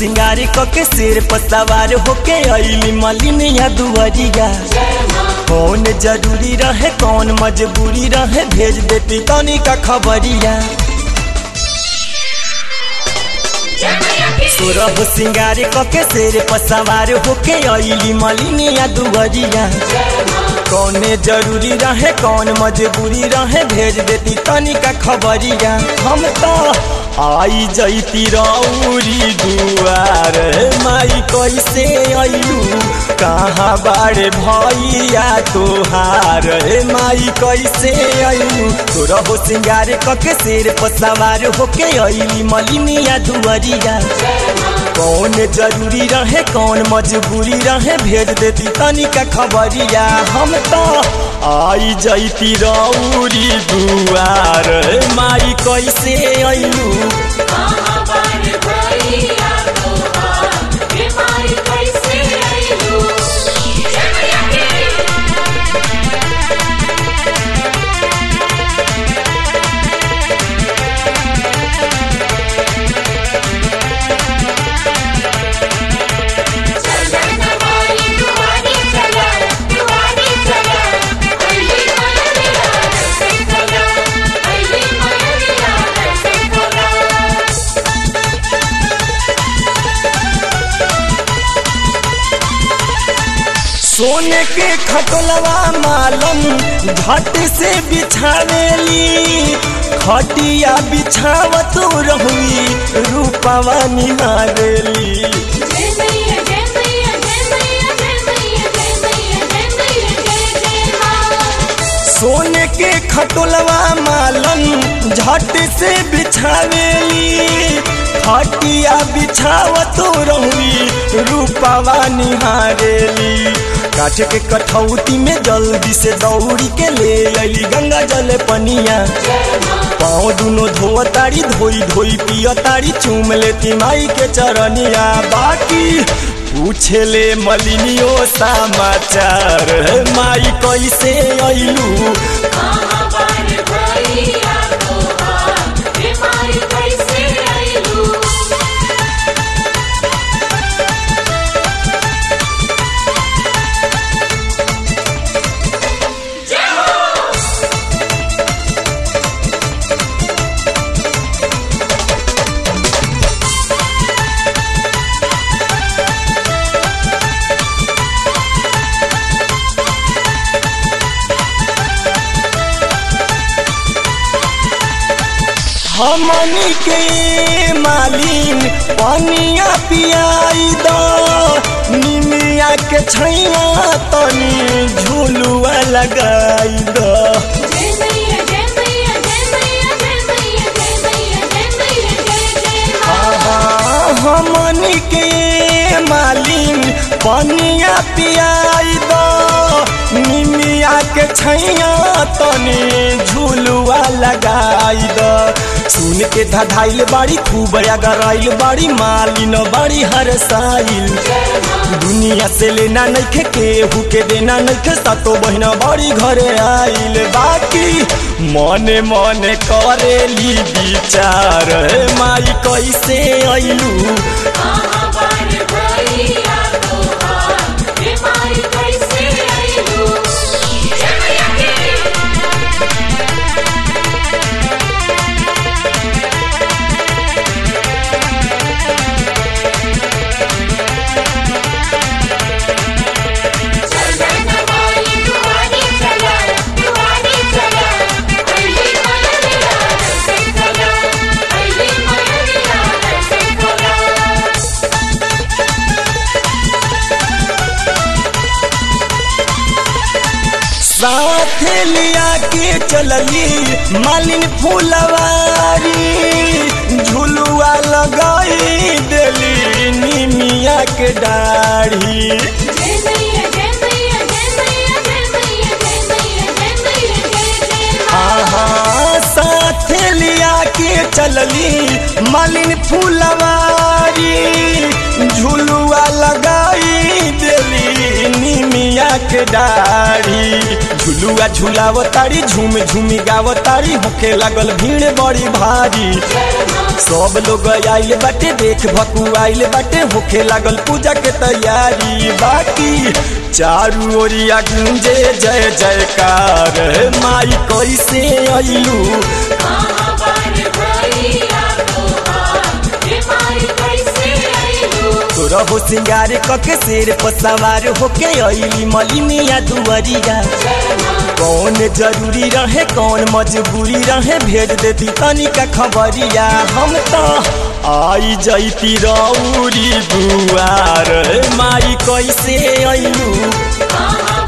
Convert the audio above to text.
सिंगारी क के सिर पर सवार होके अइली मलिनिया दुआरिया कौन जरूरी रहे कौन मजबूरी रहे भेज देती तनी का खबरिया सोरह सिंगारी क के सिर पर सवार होके अइली मलिनिया दुआरिया कौने जरूरी रहे कौन मजबूरी रहे भेज देती तनी का खबरिया हम तो आई जैती रौरी दुआर माई कैसे अइलू कहाँ बाड़े भैया तोहार माई कैसे अइलू तोरा हो सिंगार कके सिर पर सवार होके अइली मलिनिया दुआरिया कौन जरूरी रहे कौन मजबूरी रहे भेज देती तनी का खबरिया हम तो आई जैती रौरी दुआर माई कैसे अइलू कहाँ बार भैया तोहार हे माई कैसे अइलू जमैया के चलन वाली दुआरी चला दुआरी चला अइली मयरिया से चला अइली मयरिया से चला सोने के खटोलवा मालम झट से बिछावेली खटिया बिछावत रहुई रूपवा निहारेली जय मैया जय मैया जय मैया जय मैया जय मैया जय मैया जय जय मां सोने के खटोलवा मालम झट से बिछावेली खटिया बिछावत रहुई रूपवा निहारेली काठ के कठौती में जल्दी से दौड़ी के ले अली गंगा जल पनिया पाँव दुनो धो तारी धोई धोई पिय तारी चूम लेती माई के चरनिया बाकी पूछे ले मलिनियो समाचार माई कैसे अइलू कहाँ बार भैया तोहार हे माई कैसे अइलू हमनी के मालिन पनिया पियाई दो निमिया के छैया तनी झुलुआ लगाई दो जय मैया जय मैया जय मैया जय मैया जय मैया जय मैया जय जय मां हमनी के मालिन पनिया पियाई दो निमिया के छैया तनी झुलुआ लगाई दो सुन के धधाइल बाड़ी खूब अगराइल बाड़ी मालिन बाड़ी हर साइल दुनिया से लेना नइखे केहू के देना नइखे सतो बहिना बड़ी घरे आइल बाकी मने मने करेली विचार हे माई कैसे अइलू कहाँ बार भैया तोहार हे माई कैसे अइलू जमैया के चलन वाली दुआरी चला दुआरी चला अइली मयरिया से चला अइली मयरिया से चला साथ लिया के चलली मालिन फुलवारी झुलुआ लगाई देली निमिया के डाढ़ी जय मैया जय मैया जय मैया जय मैया जय मैया जय मैया जय जय मां हाँ साथ लिया के चलली मालिन फुलवारी झुलुआ लगाई देली निमिया के डाढ़ी झुलुआ झुलाव तारी झूम झूमी गाव तारी होके लागल भीड़ बड़ी भारी सब लोग आइल बाटे देख भकु आइल बाटे होखे लागल पूजा के तैयारी बाकी चारू ओरिया गुंजे जय जयकार माई कैसे अइलू कहाँ बार भैया तोहार हे माई कैसे आइलू तोरा हो सिंगार कके शेर पर सवार होके अइली मलिनिया दुआरिया कौन जरूरी रहे कौन मजबूरी रहे भेज देती तनिका खबरिया हम तो आई जैती रौरी दुआर माई कैसे अइलू कहाँ